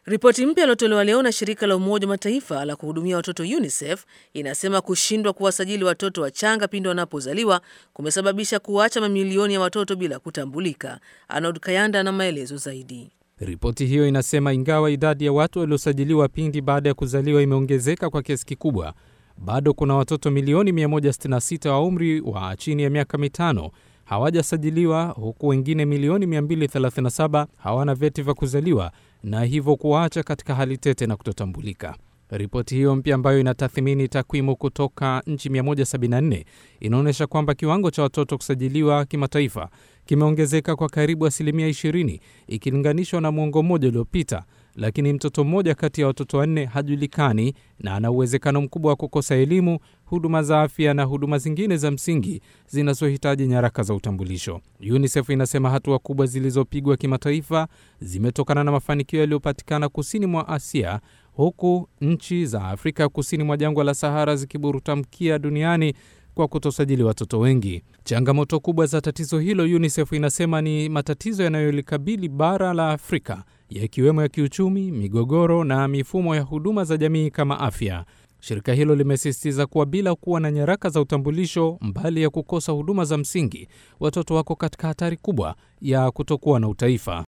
Ripoti mpya iliyotolewa leo na shirika la Umoja wa Mataifa la kuhudumia watoto UNICEF inasema kushindwa kuwasajili watoto wachanga pindi wanapozaliwa kumesababisha kuacha mamilioni ya watoto bila kutambulika. Arnold Kayanda na maelezo zaidi. Ripoti hiyo inasema ingawa idadi ya watu waliosajiliwa pindi baada ya kuzaliwa imeongezeka kwa kiasi kikubwa, bado kuna watoto milioni 166 wa umri wa chini ya miaka mitano hawajasajiliwa huku wengine milioni 237 hawana vyeti vya kuzaliwa na hivyo kuwaacha katika hali tete na kutotambulika. Ripoti hiyo mpya ambayo inatathmini takwimu kutoka nchi 174 inaonyesha kwamba kiwango cha watoto kusajiliwa kimataifa kimeongezeka kwa karibu asilimia 20 ikilinganishwa na mwongo mmoja uliopita, lakini mtoto mmoja kati ya watoto wanne hajulikani na ana uwezekano mkubwa wa kukosa elimu, huduma za afya na huduma zingine za msingi zinazohitaji nyaraka za utambulisho. UNICEF inasema hatua kubwa zilizopigwa kimataifa zimetokana na mafanikio yaliyopatikana kusini mwa Asia, huku nchi za Afrika kusini mwa jangwa la Sahara zikiburuta mkia duniani kwa kutosajili watoto wengi. Changamoto kubwa za tatizo hilo, UNICEF inasema ni matatizo yanayolikabili bara la Afrika, yakiwemo ya kiuchumi, migogoro na mifumo ya huduma za jamii kama afya. Shirika hilo limesisitiza kuwa bila kuwa na nyaraka za utambulisho, mbali ya kukosa huduma za msingi, watoto wako katika hatari kubwa ya kutokuwa na utaifa.